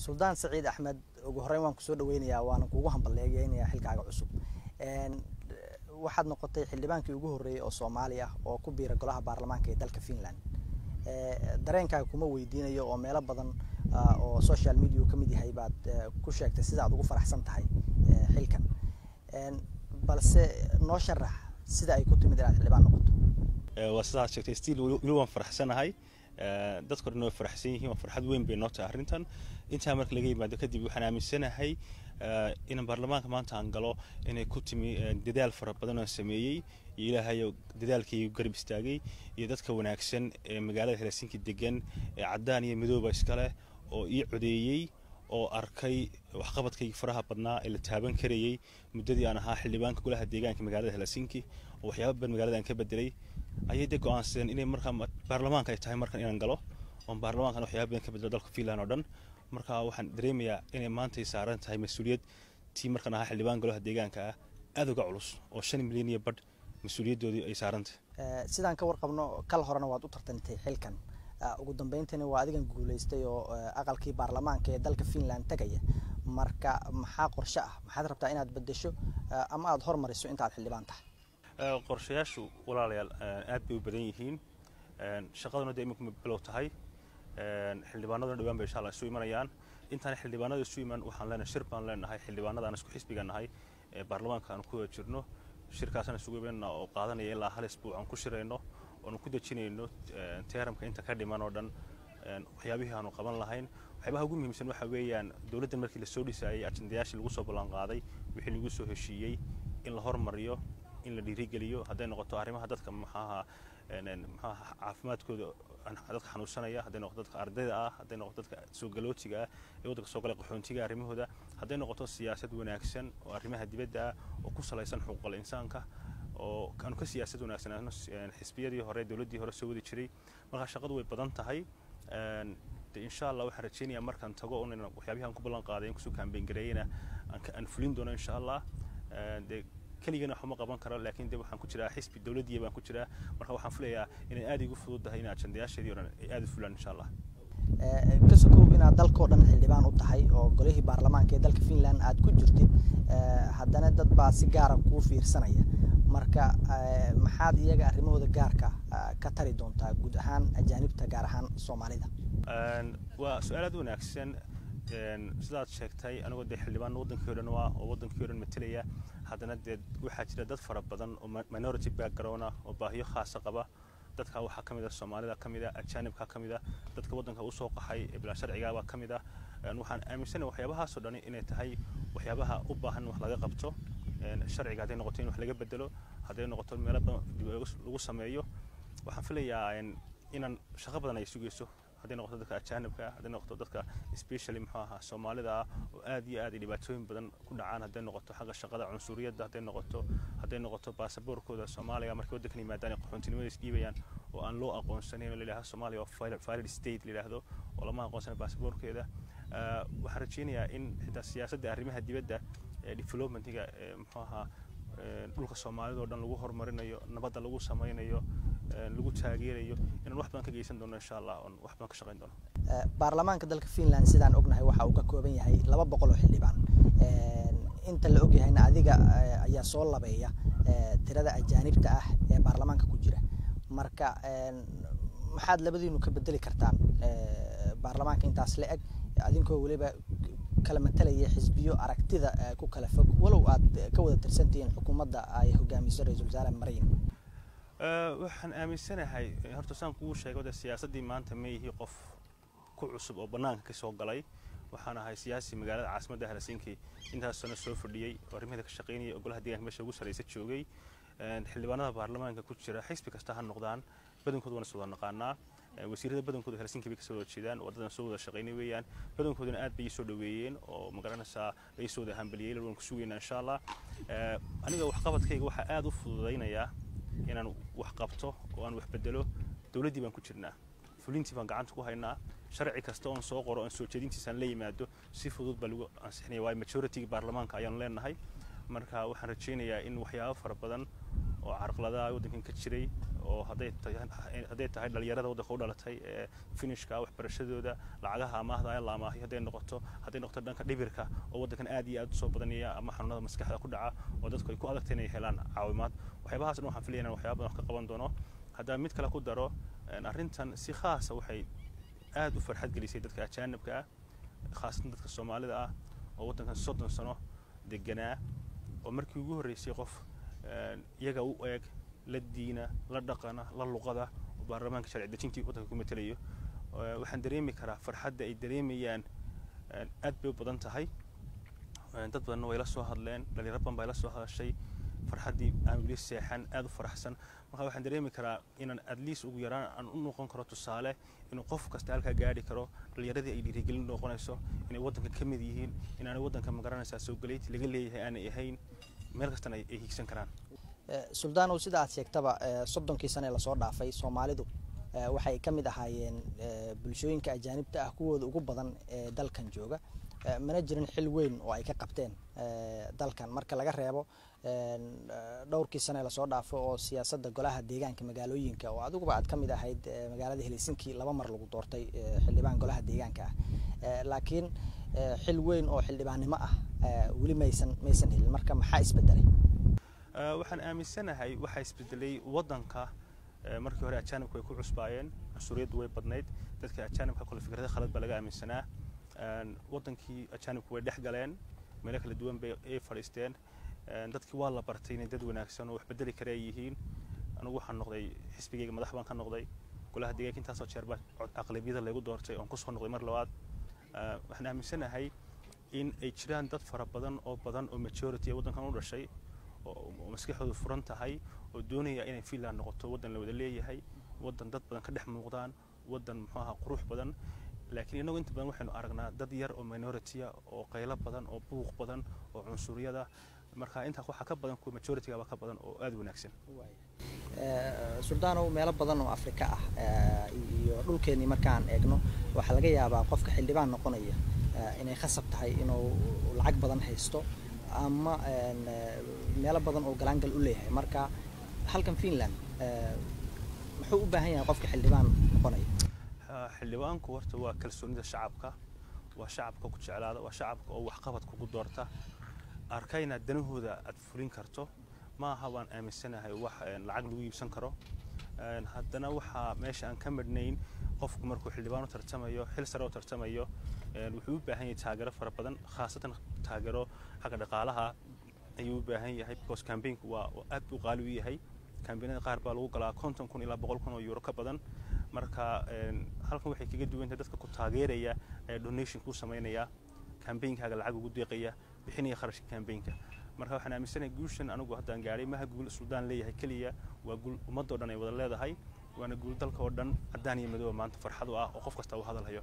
suldaan saciid axmed ugu horreyn waan kusoo dhaweynayaa waana kuugu hambalyeegeynayaa xilkaaga cusub waxaad noqotay xildhibaankii ugu horreeyey oo soomaali ah oo ku biira golaha baarlamaanka ee dalka finland dareenkaaga kuma weydiinayo oo meelo badan oo social media uu ka mid yahay baad ku sheegtay sida aad ugu faraxsan tahay xilkan balse noo sharax sida ay ku timid inaad xildhibaan noqoto waa sidaad sheegtay stiil weli waan faraxsanahay dadka dhan way faraxsan yihiin waa farxad weyn bay noo tahay arrintan intaa marka laga yimaado kadib waxaan aaminsanahay in baarlamaanka maanta aan galo inay ku timi dadaal fara badan oo sameeyey iyo ilaahayo dadaalkii garab istaagay iyo dadka wanaagsan ee magaalada helsinki degan ee caddaan iyo midooba iskaleh oo ii codeeyey oo arkay waxqabadkayga faraha badnaa ee la taaban karayey muddadii aan ahaa xildhibaanka golaha deegaanka magaalada helsinki oo waxyaaba badan magaalada aan ka bedelay ayay de go-aansadeen inay markaa baarlamaanka ay tahay markan inaan galo oon baarlamaankan waxyaaba badan ka bedelo dalka finland oo dhan marka waxaan dareemayaa inay maantay saaran tahay mas-uuliyad tii markan ahaa xildhibaan golaha deegaanka ah aada uga culus oo shan milyan iyo badh mas-uuliyaddoodii ay saarantahay sidaan ka warqabno kal horena waad u tartantay xilkan ugu dambeyntiina waa adigan guulaystay oo aqalkii baarlamaanka ee dalka finland tegaya marka maxaa qorshe ah maxaad rabtaa inaad bedesho ama aada hormariso inta aad xildhibaan tahay qorshayaashu walaalayaal aad bay u badan yihiin shaqaduna dee iminku bilow tahay xildhibaanaduna dhawaan bay insha allah isu imanayaan intaan xildhibaanada isu iman waxaan leenahay shir baan leenahay xildhibaanada aan isku xisbiga nahay ee baarlamaanka aan ku wada jirno shirkaasaan isugu imanayna oo qaadanaya ilaa hal isbuuc aan ku shirayno oonu ku dejinayno teeramka inta ka dhiman oo dhan waxyaabihii aanu qaban lahayn waxyaabaha ugu muhiimsan waxa weeyaan dowladda markii lasoo dhisaayay ajandayaashii lagu soo ballan qaaday wixii lagu soo heshiiyey in la hormariyo in la dhiirigeliyo hadday noqoto arrimaha dadka maxaaha maxaaha caafimaadkooda dadka xanuunsanaya hadday noqoto dadka ardayda ah hadday noqoto dadka soo galootiga ah ee waddanka soo galay qaxoontiga arrimahooda hadday noqoto siyaasad wanaagsan oo arrimaha dibadda ah oo ku salaysan xuquuqal insaanka oo aanu ka siyaasad wanaagsanaano xisbiyadii hore dowladdii hore soo wadi jiray markaa shaqadu way badan tahay de insha allah waxaan rajaynayaa markaan tago un waxyaabihi aan ku ballan qaaday in kusoo kaambeyn gareeyena aan fulin doono insha allah de keligana waxuma qaban karo laakiin de waxaan ku jiraa xisbi dowladdiya baan ku jiraa marka waxaan filayaa inay aada igu fududdahay in ajandayaasheedii o dhan ay aada u fulaan insha allah ka sokow inaad dalkao dhan xildhibaan u tahay oo golihii baarlamaanka ee dalka finland aad ku jirtid haddana dad baa si gaara kuu fiirsanaya marka maxaad iyaga arrimahooda gaarka ka tari doontaa guud ahaan ajaanibta gaar ahaan soomaalida waa su-aal aad wanaagsan sidaad sheegtay anigoo dee xildhibaan waddankii o dhan waa oo waddankii o dhan matelaya haddana dee waxaa jira dad fara badan oo minority background ah oo baahiyo khaasa qaba dadka waxaa ka mid ah soomaalida ka mid ah ajaanibka ka mid ah dadka waddanka usoo qaxay ee bilaa sharcigaabaa ka mid ah waxaan aaminsanahay waxyaabahaasoo dhani inay tahay waxyaabaha u baahan in wax laga qabto sharciga hadday noqoto in wax laga bedelo hadday noqoto meelo badan dib lagu sameeyo waxaan filayaa inaan shaqo badan ay sugayso hadday noqoto dadka ajaanibka hadday noqoto dadka specially muxuu ahaa soomaalida ah oo aad iyo aad ay dhibaatooyin badan ku dhacaan hadday noqoto xagga shaqada cunsuriyadda hadday noqoto hadday noqoto baasaboorkooda soomaaliga markay waddankan yimaadaan ay qaxoontinimada isdhiibayaan oo aan loo aqoonsanayn oo layidhahdo soomaaliya oo valid state layidhaahdo oo lama aqoonsana baasaboorkeeda waxaan rajaynayaa in xitaa siyaasadda arrimaha dibadda ee developmentiga muxuu ahaa dhulka soomaalida oo dhan lagu horumarinayo nabadda lagu samaynayo lagu taageerayo inaan wax badan ka geysan doono insha allah oon wax badan ka shaqayn doono baarlamaanka dalka finland sidaan ognahay waxa uu ka kooban yahay laba boqol oo xildhibaan inta la ogyahayna adiga ayaa soo labeeya tirada ajaanibta ah ee baarlamaanka ku jira marka maxaad labadiinu ka bedeli kartaan baarlamaanka intaas la eg adinkoo weliba kala matalaya xisbiyo aragtida ku kala fog walow aad ka wada tirsantihiin xukuumadda ay hogaamiso ra-iisul wasaare maryan waxaan aaminsanahay horta saan kuu sheegay wada siyaasaddii maanta ma yihi qof ku cusub oo bannaanka ka soo galay waxaan ahay siyaasi magaalada caasimadda helsinki intaas sano soo fadhiyey oo arrimaheeda ka shaqaynayay oo golaha deegaanka meesha ugu sarraysa joogay xildhibaanada baarlamaanka ku jira xisbi kasta ha noqdaan badankooda waan is wada naqaanaa wasiirada badankooda helsinki bay kasoo wada jeedaan wadadan soo wada shaqaynay weeyaan badankoodana aad bay ii soo dhoweeyeen oo magaranaysaa ay soo wada hambaliyey waan ku sugaynaa insha allah aniga waxqabadkayga waxaa aad u fududaynayaa inaan wax qabto oo aan wax bedelo dowladdii baan ku jirnaa fulintii baan gacanta ku haynaa sharci kasta oon soo qoro oon soo jeedintiisaan la yimaado si fudud baa lagu ansixinaya waayo majority-ga baarlamaanka ayaanu leenahay marka waxaan rajaynayaa in waxyaabo fara badan oo carqaladaha waddankan ka jiray oo hadday hadday tahay dhalinyarada waddanka u dhalatay ee finishka waxbarashadooda lacagaha amaahda ee la amaahiyo hadday noqoto hadday noqoto dhanka dhibirka oo waddankan aad iyo aad usoo badanaya ama xanuunada maskaxda ku dhaca oo dadku ay ku adagtay inay helaan caawimaad waxyaabahaas dhan waxaan filaya inaan waxyaaba badan wax ka qaban doono haddaan mid kale ku daro arrintan si khaasa waxay aad u farxad gelisay dadka ajaanibka ah khaasatan dadka soomaalida ah oo waddankan soddon sano deganaa oo markii ugu horreysay qof iyaga u eeg la diina la dhaqana la luqada oo baarlamaanka sharci dejintii waddanka ku matelayo waxaan dareemi karaa farxadda ay dareemayaan aad bay u badan tahay dad badanna way la soo hadleen dhalinyaro badan baa la soo hadashay farxaddii aan weli seexan aad u faraxsan marka waxaan dareemi karaa inaan at least ugu yaraan aan u noqon karo tusaale inuu qof kasta halkaa gaadhi karo dhalinyaradii ay dhiirigelin noqonayso inay waddanka ka mid yihiin inaanay waddanka magaranaysaa soo galeyti laga leeyahay aanay ahayn meel kastana ay hiigsan karaan suldaanow sida aad sheegtaba soddonkii sane lasoo dhaafay soomaalidu waxay ka mid ahaayeen bulshooyinka ajaanibta ah kuwooda ugu badan ee dalkan jooga mana jirin xil weyn oo ay ka qabteen dalkan marka laga reebo dhowrkii sane lasoo dhaafo oo siyaasadda golaha deegaanka magaalooyinka oo adiguba aad ka mid ahayd magaalada helsinki laba mar lagu doortay xildhibaan golaha deegaanka ah laakiin xil weyn oo xildhibaannimo ah weli maysan maysan helin marka maxaa isbedelay waxaan aaminsanahay waxaa isbedelay waddanka markii hore ajaanibku way ku cusbaayeen cunsuriyaddu way badnayd dadka ajaanibka kole fikrada khalad baa laga aaminsanaa waddankii ajaanibku way dhex galeen meelo kala duwan bay ay fadhiisteen dadkii waa la bartay inay dad wanaagsan oo wax bedeli kara ay yihiin anigu waxaan noqday xisbigayga madax baan ka noqday golaha deegaanka intaasoo jeer baa aqlabiyada laygu doortay oon kusoo noqday mar labaad waxaan aaminsanahay in ay jiraan dad fara badan oo badan oo majority ee waddankan u dhashay oo maskaxdoodu furan tahay oo doonaya inay finland noqoto waddan la wada leeyahay waddan dad badan ka dhex muuqdaan waddan muxuu ahaa qurux badan laakiin innagu inta badan waxaynu aragnaa dad yar oo minoritya oo qaylo badan oo buuq badan oo cunsuriyada marka intaa waxaa ka badan kuwa majorityga ka badan oo aada wanaagsan suldaanow meelo badan oo afrika ah iyo dhulkeennii markaan eegno waxaa laga yaabaa qofka xildhibaan noqonaya inay khasab tahay inuu lacag badan haysto ama meelo badan oo galaangal u leeyahay marka halkan finland muxuu u baahan yahay qofka xildhibaan noqonaya xildhibaanku horta waa kalsoonida shacabka waa shacabka ku jeclaada waa shacabka oo waxqabad kugu doorta arkayna danahooda aad fulin karto ma aha waan aaminsanahay wax lacag lagu iibsan karo haddana waxaa meesha aan ka midhnayn qofku markuu xildhibaan u tartamayo xil sare u tartamayo wuxuu u baahan yahay taageero fara badan khaasatan taageero xagga dhaqaalaha ayuu u baahan yahay because cambaynku waa aad buu qaali u yahay kambaynada qaar baa lagu galaa konton kun ilaa boqol kun oo euro ka badan marka halkan waxay kaga duwan tahay dadka ku taageeraya ee donation kuu samaynaya kambaynkaaga lacag ugu deeqaya bixinaya kharashka kambaynka marka waxaan aaminsanahay guushan anigu haddaan gaadhay maha guul suldaan leeyahay keliya waa guul ummadoo dhan ay wada leedahay waana guul dalka oo dhan caddaan iyo madooba maanta farxad u ah oo qof kasta uu hadalhayo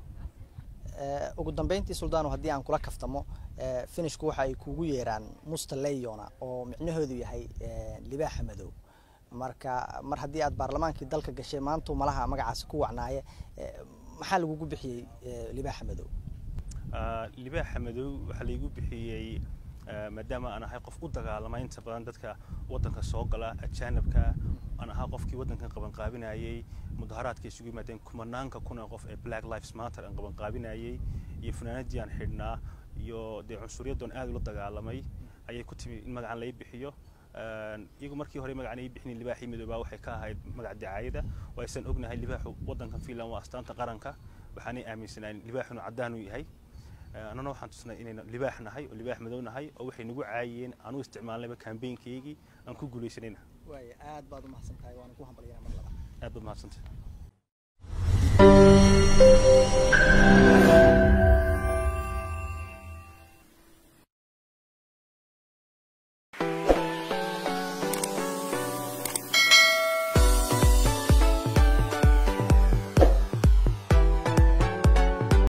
ugu dambeyntii suldaano haddii aan kula kaftamo finishku waxa ay kugu yeeraan musta leyona oo micnahoodu yahay libaaxa madow marka mar haddii aad baarlamaankii dalka gashay maantuu malaha magacaasi ku wacnaaye maxaa lagugu bixiyey libaaxa madow libaaxa madow waxaa laygu bixiyey maadaama aan ahay qof u dagaalama inta badan dadka waddanka soo gala ajaanibka aan ahaa qofkii waddankan qabanqaabinayey mudaharaadka isugu yimaadeen kumanaanka kuna qof ee black lives matter aan qabanqaabinayey iyo funaanadii aan xidhnaa iyo dee cunsuriyaddoon aad ula dagaalamay ayay ku timi in magacan lai bixiyo iyagu markii hore magacan ay bixinin libaaxii midoobaa waxay ka ahayd magac dacaayada oo aysan ognahay libaaxu waddankan finland waa astaanta qaranka waxaanay aaminsanaan libaaxu inuu caddaan u yahay annana waxaan tusnay inaynu libaax nahay oo libaax madow nahay oo waxay nagu caayiyeen aan u isticmaalnayba kambaynkaygii aan ku guulaysanayna waaya aad baad u mahadsan tahay waana ku hambalyanaa mar labaad aad baad mahadsantahay